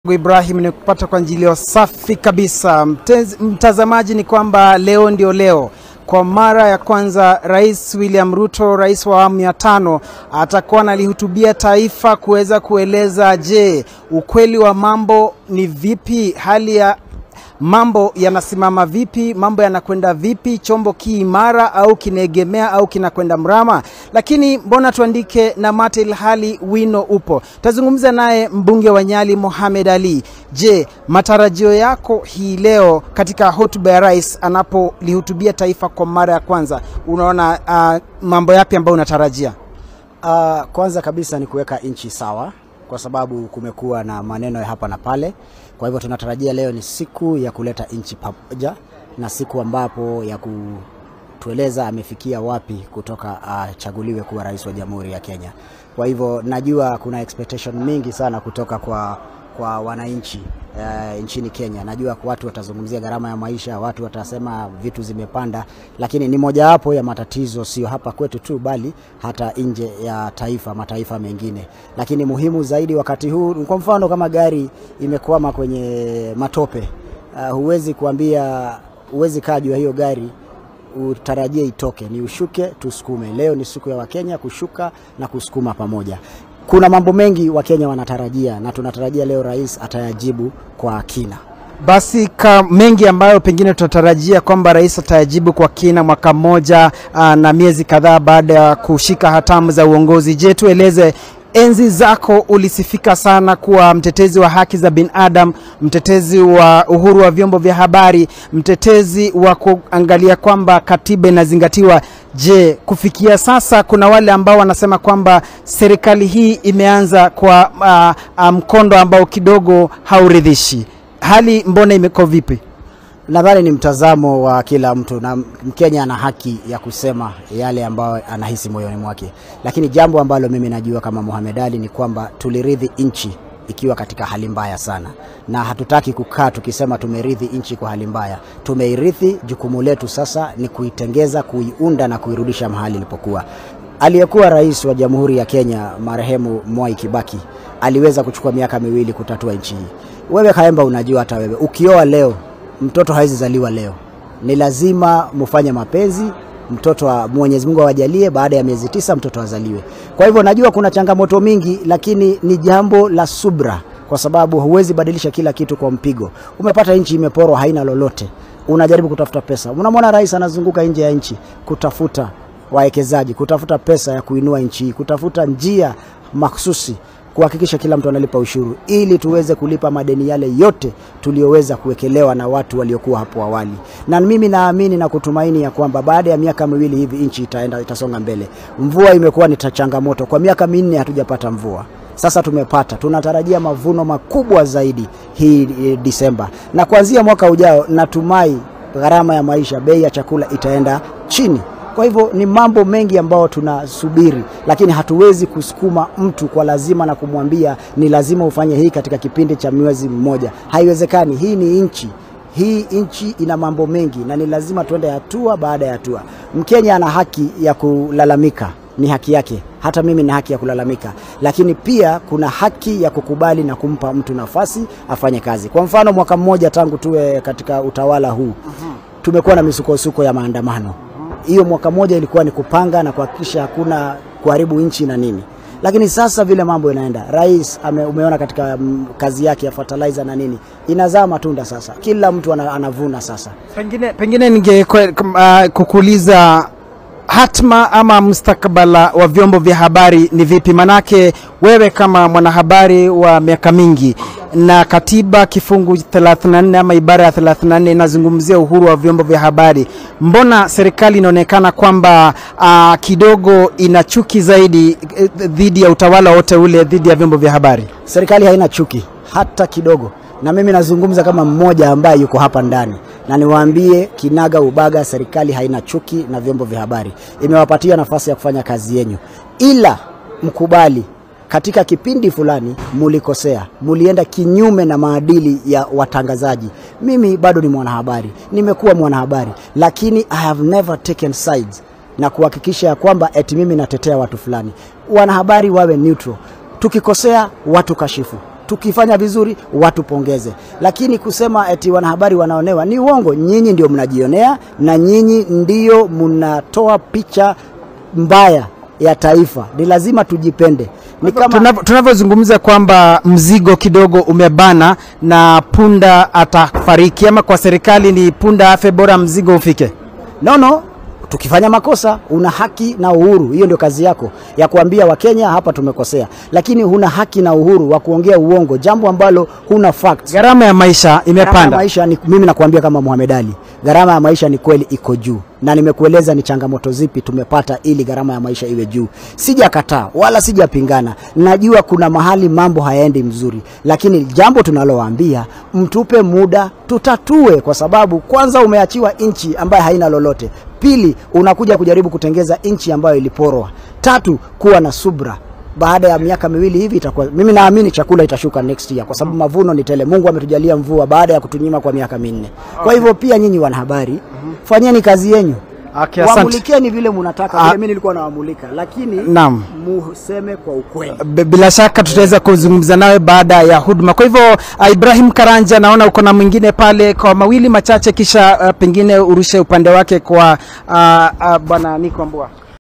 Ibrahim ni kupata kwa njilio safi kabisa. Mtez, mtazamaji ni kwamba leo ndio leo kwa mara ya kwanza Rais William Ruto, rais wa awamu ya tano, atakuwa analihutubia taifa kuweza kueleza, je, ukweli wa mambo ni vipi, hali ya mambo yanasimama vipi, mambo yanakwenda vipi, chombo ki imara au kinaegemea au kinakwenda mrama. Lakini mbona tuandike na mate ilhali wino upo? Tazungumza naye mbunge wa Nyali Mohamed Ali. Je, matarajio yako hii leo katika hotuba ya rais anapolihutubia taifa kwa mara ya kwanza, unaona uh, mambo yapi ambayo unatarajia? Uh, kwanza kabisa ni kuweka nchi sawa kwa sababu kumekuwa na maneno ya hapa na pale. Kwa hivyo tunatarajia leo ni siku ya kuleta nchi pamoja na siku ambapo ya kutueleza amefikia wapi kutoka achaguliwe uh, kuwa rais wa Jamhuri ya Kenya. Kwa hivyo najua kuna expectation mingi sana kutoka kwa kwa wananchi uh, nchini Kenya. Najua watu watazungumzia gharama ya maisha, watu watasema vitu zimepanda, lakini ni mojawapo ya matatizo, sio hapa kwetu tu, bali hata nje ya taifa, mataifa mengine. Lakini muhimu zaidi wakati huu, kwa mfano kama gari imekwama kwenye matope, uh, huwezi kuambia, huwezi kaa juu ya hiyo gari utarajie itoke, ni ushuke tusukume. Leo ni siku ya Wakenya kushuka na kusukuma pamoja. Kuna mambo mengi Wakenya wanatarajia na tunatarajia leo rais atayajibu kwa kina. Basi ka mengi ambayo pengine tunatarajia kwamba rais atayajibu kwa kina mwaka mmoja aa, na miezi kadhaa baada ya kushika hatamu za uongozi. Je, tueleze enzi zako ulisifika sana kuwa mtetezi wa haki za binadamu, mtetezi wa uhuru wa vyombo vya habari, mtetezi wa kuangalia kwamba katiba inazingatiwa. Je, kufikia sasa kuna wale ambao wanasema kwamba serikali hii imeanza kwa uh, mkondo ambao kidogo hauridhishi. Hali mbona imeko vipi? Nadhani ni mtazamo wa kila mtu, na Mkenya ana haki ya kusema yale ambayo anahisi moyoni mwake, lakini jambo ambalo mimi najua kama Mohamed Ali ni kwamba tuliridhi nchi ikiwa katika hali mbaya sana, na hatutaki kukaa tukisema tumerithi nchi kwa hali mbaya. Tumeirithi, jukumu letu sasa ni kuitengeza, kuiunda na kuirudisha mahali ilipokuwa. Aliyekuwa rais wa Jamhuri ya Kenya marehemu Mwai Kibaki aliweza kuchukua miaka miwili kutatua nchi hii. Wewe Kaemba, unajua hata wewe ukioa leo mtoto hawezi zaliwa leo, ni lazima mufanye mapenzi, mtoto wa Mwenyezi Mungu awajalie, baada ya miezi tisa mtoto azaliwe. Kwa hivyo najua kuna changamoto mingi, lakini ni jambo la subra, kwa sababu huwezi badilisha kila kitu kwa mpigo. Umepata nchi imeporwa, haina lolote, unajaribu kutafuta pesa. Unamwona rais anazunguka nje ya nchi kutafuta wawekezaji, kutafuta pesa ya kuinua nchi hii, kutafuta njia maksusi kuhakikisha kila mtu analipa ushuru ili tuweze kulipa madeni yale yote tuliyoweza kuwekelewa na watu waliokuwa hapo awali. Na mimi naamini na kutumaini ya kwamba baada ya miaka miwili hivi nchi itaenda itasonga mbele. Mvua imekuwa ni changamoto, kwa miaka minne hatujapata mvua. Sasa tumepata, tunatarajia mavuno makubwa zaidi hii e, Disemba, na kuanzia mwaka ujao natumai gharama ya maisha, bei ya chakula itaenda chini. Kwa hivyo ni mambo mengi ambayo tunasubiri, lakini hatuwezi kusukuma mtu kwa lazima na kumwambia ni lazima ufanye hii katika kipindi cha mwezi mmoja. Haiwezekani. Hii ni nchi, hii nchi ina mambo mengi na ni lazima tuende hatua baada ya hatua. Mkenya ana haki ya kulalamika, ni haki yake. Hata mimi na haki ya kulalamika, lakini pia kuna haki ya kukubali na kumpa mtu nafasi afanye kazi. Kwa mfano, mwaka mmoja tangu tuwe katika utawala huu tumekuwa na misukosuko ya maandamano hiyo mwaka mmoja ilikuwa ni kupanga na kuhakikisha hakuna kuharibu nchi na nini, lakini sasa vile mambo inaenda, rais ame, umeona katika m, kazi yake ya fertilizer na nini inazaa matunda sasa, kila mtu anavuna sasa. Pengine, pengine ninge uh, kukuuliza hatma ama mustakabala wa vyombo vya habari ni vipi? Manake wewe kama mwanahabari wa miaka mingi na katiba kifungu 34 ama ibara ya 34 inazungumzia uhuru wa vyombo vya habari. Mbona serikali inaonekana kwamba uh, kidogo ina chuki zaidi dhidi ya utawala wote ule dhidi ya vyombo vya habari? Serikali haina chuki hata kidogo, na mimi nazungumza kama mmoja ambaye yuko hapa ndani na niwaambie kinaga ubaga, serikali haina chuki na vyombo vya habari, imewapatia nafasi ya kufanya kazi yenyu, ila mkubali katika kipindi fulani mulikosea, mulienda kinyume na maadili ya watangazaji. Mimi bado ni mwanahabari, nimekuwa mwanahabari, lakini I have never taken sides na kuhakikisha ya kwamba eti mimi natetea watu fulani. Wanahabari wawe neutral, tukikosea watu kashifu tukifanya vizuri watupongeze, lakini kusema eti wanahabari wanaonewa ni uongo. Nyinyi ndio mnajionea na nyinyi ndio mnatoa picha mbaya ya taifa. Ni lazima tujipende. Ni kama Tunavyo- tunavyozungumza kwamba mzigo kidogo umebana na punda atafariki, ama kwa serikali ni punda afe, bora mzigo ufike. No, no. Tukifanya makosa una haki na uhuru, hiyo ndio kazi yako ya kuambia Wakenya hapa tumekosea, lakini huna haki na uhuru wa kuongea uongo, jambo ambalo huna facts. Gharama ya maisha Gharama ya imepanda. maisha ni, mimi nakuambia kama Mohamed Ali, gharama ya maisha ni kweli iko juu, na nimekueleza ni changamoto zipi tumepata ili gharama ya maisha iwe juu. Sijakataa wala sijapingana, najua kuna mahali mambo hayaendi mzuri, lakini jambo tunalowaambia mtupe muda tutatue, kwa sababu kwanza umeachiwa nchi ambayo haina lolote, pili unakuja kujaribu kutengeza nchi ambayo iliporwa, tatu kuwa na subra baada ya miaka miwili hivi itakuwa, mimi naamini chakula itashuka next year, kwa sababu mavuno ni tele. Mungu ametujalia mvua baada ya kutunyima kwa miaka minne. Kwa hivyo pia nyinyi wanahabari, fanyeni kazi yenyu, Okay, asante. wamulikeni vile mnataka, Ah. vile mimi nilikuwa nawamulika, lakini Naam. museme kwa ukweli. B- bila shaka tutaweza kuzungumza nawe baada ya huduma. Kwa hivyo uh, Ibrahim Karanja, naona uko na mwingine pale, kwa mawili machache, kisha uh, pengine urushe upande wake kwa uh, uh, bwana Niko Mbua.